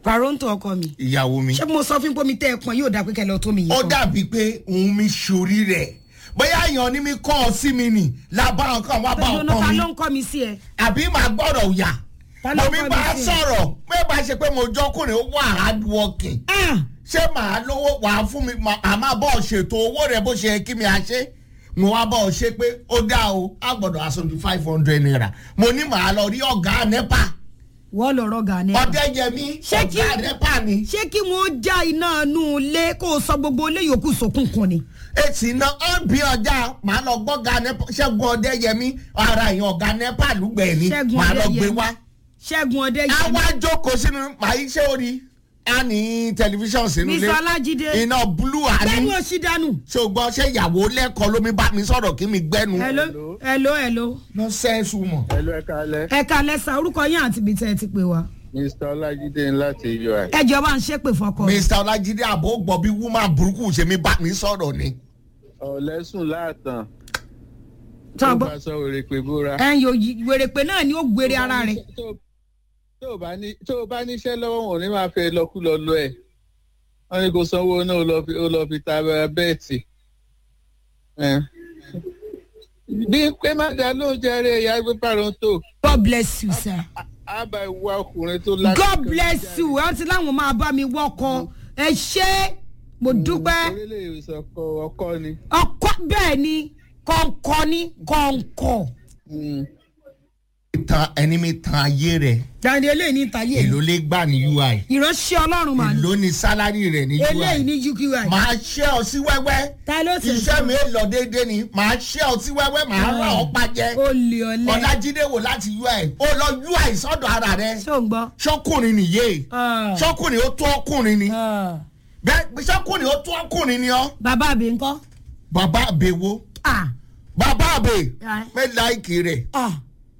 pàrọ̀ǹtò ọkọ mi ìyàwó mi ṣé mo sọ fún pomi tẹ́ ẹ pọn yóò dà pé kẹlẹ́ tó mi yìí ó kan. dàbí pé òun mi ṣorí rẹ̀ bóyá èèyàn ní mi kọ́ ọ sí mi nì lábá nǹkan wá bá pẹ̀lú ọ̀nà ọkọ ta mi ló ń kọ́ mi sí ẹ. àbí màá gbọ́dọ̀ yà Ta ló mo mi kọ́ mi bá sí ẹ? sọ̀rọ̀ pé bá ṣe pé mo jọkùnrin ó wà hard working Ah! ṣé màá lówó wà á fún mi mà- àmọ́ bọ́ ṣètò owó rẹ̀ bó ṣe yẹ kí mi à ṣe mo wá bọ́ ọ ṣe pé ó dá o á gbọ́dọ̀ aṣọ bíi five hundred naira mo ní màá lọ rí ọ̀gá nepa wọ́n lọ rọ́gà ni. ọ̀dẹ́yẹmí Ṣé kí- ọ̀gá nepa ni ṣé kí wọ́n já iná inú ilé kó o sọ gbogbo ilé yòókù sókùnkùn ni. èsì náà ó bí ọjà màá lọ gbọ́gà nepa ṣẹ́gun ọ̀dẹ́yẹmí ara èèyàn ọ̀gá nepa lùgbẹ̀ẹ́ ni ṣẹ́gun màá lọ gbé ọdẹyẹmí wá ṣẹ́gun ọdẹyẹmí àwa jókòó sínú màá yí ṣé orí a ní tẹlifíṣàn sínú ilé mr ọlájídé iná búlù àní bẹ́ẹ̀ni o ṣì dànù. ṣùgbọ́n ṣé ìyàwó lẹ́kọ̀ọ́ ló mi bá mi sọ̀rọ̀ kí mi gbẹ́nu. hello hello hello. lọ sẹ́ẹ̀sù mọ̀. Hello, ẹ káalẹ́. ẹ kalẹ̀ sa orúkọ yín àti ibi tẹ́ ẹ ti pè wá. Mr. Ọlájídé láti UI. ẹ jọba ń ṣépè fọkọ. mr ọlájídé àbò gbọ́ bí woman burúkú ṣe mi bá mi sọ̀rọ̀ ni. Ọ̀lẹ́sùn láàtàn. Tó Tó gbọ́- bá sọ wèrè pé bóra. ẹ ń yo wèrèpè náà ni ó gbére ara rẹ̀. Tó- tó o bá ní- Tó o bá níṣẹ́ lọ́wọ́ wọn ò ní máa fẹ́ lọ́kúlọ lọ ẹ̀. Wọ́n ní kó sanwó náà ó lọ fi- ó lọ fi ta bẹ́ẹ̀tì. Ẹ̀. Bí pé má dá ló ń jẹrẹ ìyá gbé pàrọ̀ǹtò. god bless you sir. Á bá ìwà ọkùnrin tó lágbàá. god bless you ẹ ti láwọn máa bá mi wọkọ ẹ ṣé mo dúpẹ́ Orílẹ̀ ìsọ̀kọ ọkọ ni. ọkọ bẹ́ẹ̀ ni kọ̀ǹkọ̀ ni kọ̀ǹkọ̀. Mm. ìtàn ẹni mi tan ayé rẹ̀ dàní eléyìí ní ìtàyè èló lè gbà ní ui ìránṣẹ́ ọlọ́run mà ní èló ní sálárì rẹ̀ ní eléyìí ui. ní uqi màá ṣẹ́ ọ sí wẹ́wẹ́ ta ló sì iṣẹ́ mi lọ déédéé ni màá ṣẹ́ ọ sí wẹ́wẹ́ màá rà ọ́ pàjẹ́. olè ọlẹ ọlájídé wò láti ui ó lọ ui sọ́dọ̀ ara rẹ̀ ṣó ń gbọ́. ṣọ́kùnrin nìyé Ah. ṣọ́kùnrin ó tó ọkùnrin ni Ah. bẹ́ẹ̀ ṣọ́kùnrin ó tó ọkùnrin ni ọ́ bàbá àbí ńkọ́. bàbá àbẹ̀wò Ah. bàbá àbẹ̀ Ah. mẹ́láìkì rẹ̀ Ah.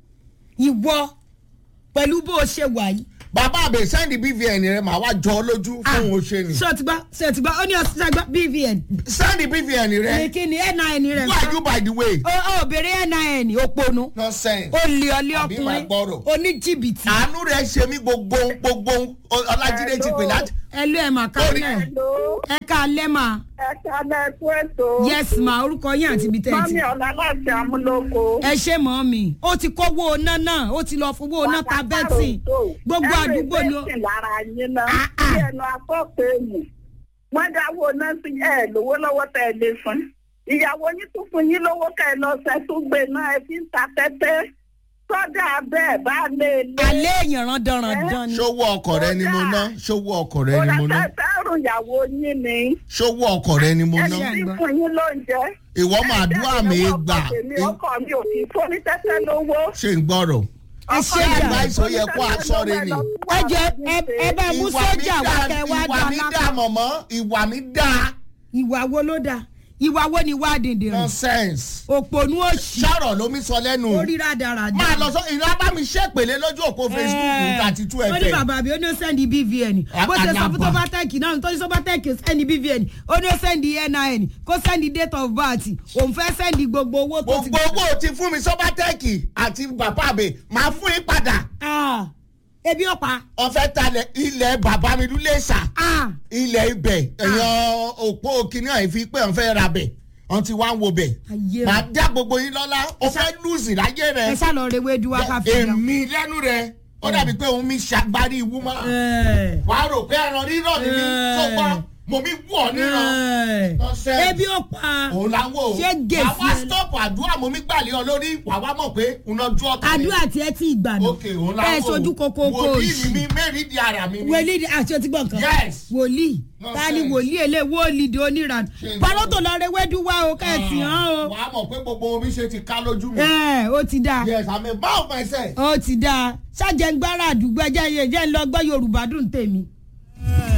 ìwọ pẹ̀lú bó o ṣe wà yìí. bàbá àbẹ̀ sẹ́ndì bvn rẹ̀ màá wá jọ ọ lójú fún òun ṣe ni ṣé o ti gbọ́ ṣé o ti gbọ́ ó ní ọ̀sán gbọ́ bvn. sẹ́ndì bvn rẹ̀ ní kí ni nin rẹ̀ who are you by the way ó ó bèrè nin òponu nonsense olè ọlẹ Àbí máa ọkùnrin gbọ́rọ̀. oníjìbìtì. àánú rẹ̀ ṣe mí gbogbo gbogbo ọlájídé ti pè láti ẹ lé ẹ̀ mà kálẹ̀ ẹ ká lẹ́ mà ẹ̀ka lẹ́kú ètò. yes ma orúkọ yín àti ibi tẹ́ ẹ ti. mọ́mí ọ̀la láti amúlòkó. ẹ ṣe mọ́ mi ó ti kówó oná náà ó ti lọ fowó oná ta bẹ́tì gbogbo àdúgbò ni ó. ẹ̀rọ lára yín náà. Ah, ah. bí ẹnu afọ́pẹ́ mù. wọ́n dáwọ́ náà sí ẹ̀ lówó lọ́wọ́ tẹ́ ẹ lè fún. ìyàwó yín tún fún yín lówó kẹ́ ẹ lọ ṣẹ́ tún gbé náà ẹ fi ń ta tẹ́tẹ́. sọ́dà bẹ́ẹ̀ bá lè lé. alẹ́ èèyàn randanrandan ni. ṣówó ọkọ̀ rẹ ni mo ná ṣówó ọkọ̀ rẹ ni mo ná òràtẹ́tẹ́rù ìyàwó yín ni. ṣówó ọkọ̀ rẹ ni mo ẹ ná ṣe ti àgbà. fún yín lóúnjẹ. ìwọ máa dúrà mí gbà ọkọ mi ò kì í fún ní tẹ́tẹ́ lówó. ṣe ń gbọ́rọ̀ ẹ ṣe Ọkọ jà advice ó yẹ kó aṣọ rẹ ni. ẹ jẹ ẹ- ẹ bá mú ìwà mi sójà wá dá kẹ wá ìwà dá mi dá lápá. mọ̀mọ́ ìwà mi dá ìwà wo ló dáa ìwà wo ni wá dìndìn rìn nonsense òpònú òṣì ṣọ̀rọ̀ ló mi sọ lẹ́nu orí rádaràdà. máa lọ sọ ìlú abámi ṣèpèlé lójú òpó facebook thirty two ó ní fm bàbá mi ó ní ó sẹ́ndì bvn bó ṣe sọ fún Àgàbà. sọ́bátẹ́ẹ̀kì náà tó ní sọ́bátẹ́ẹ̀kì sẹ́ndì bvn ó ní ó sẹ́ndì nin kó sẹ́ndì date of birth òun fẹ́ sẹ́ndì gbogbo owó tó ti gbogbo owó ti fún mi sọ́bátẹ́ẹ̀kì àti bàbá àbẹ̀ máa fún yín padà Ah, ebi ọ̀pá ọ̀fẹ́ talẹ̀ ilẹ̀ bàbá mi lulẹ̀ sà Ah, ilẹ̀ ibẹ̀ èèyàn òpó kìnìún àìfi pé òun fẹ́ ra bẹ̀ òun ti wá ń wo bẹ̀ ayé màá rẹ̀ dá gbogbo yín lọ́lá ó fẹ́ lùsì láyé ẹ rẹ̀ sá lọ rewé du wákàtí lọ. èmi lẹ́nu rẹ̀ ó dàbí pé òun mi ṣàgbárí ìwúmọ́ Ẹ, wàá rò pé ẹran rírọ̀ ni mí Eh. tó gbọ́ mo mi wù ọ́ níran ẹ, Nonsense. ebi ọ̀pá òun la wò ó Ṣé gèsì àwa ẹ- stop àdúrà mo mi gbàlẹ́ ọ lórí wàá wá mọ̀ pé òun náà dúró ọ̀tá mi. àdúrà tí ẹ ti ìgbà náà ok òun la ẹ wò ó sojú kókó kó wòlíì òṣì. ni mi mẹ́rin di ara mi ni. wòlíì àti ọtí gbọ̀n kan Yes. wòlíì No ta ni sense. wòlíì èlé wòlíì di oníran Ṣé n pàrọ̀ gbọ́? tó lọ rẹ wẹ́dú wá o kẹ́sì hàn o wàá mọ̀ pé gbogbo omi ṣe ti ká lójú mi. ẹ ó ti dáa yes i'm a man of myself. ó ti dáa ṣáàjẹngbára àdúgbò ẹjẹ yẹn jẹ́ ń lọ gbọ́ yorùbá dùn tèmi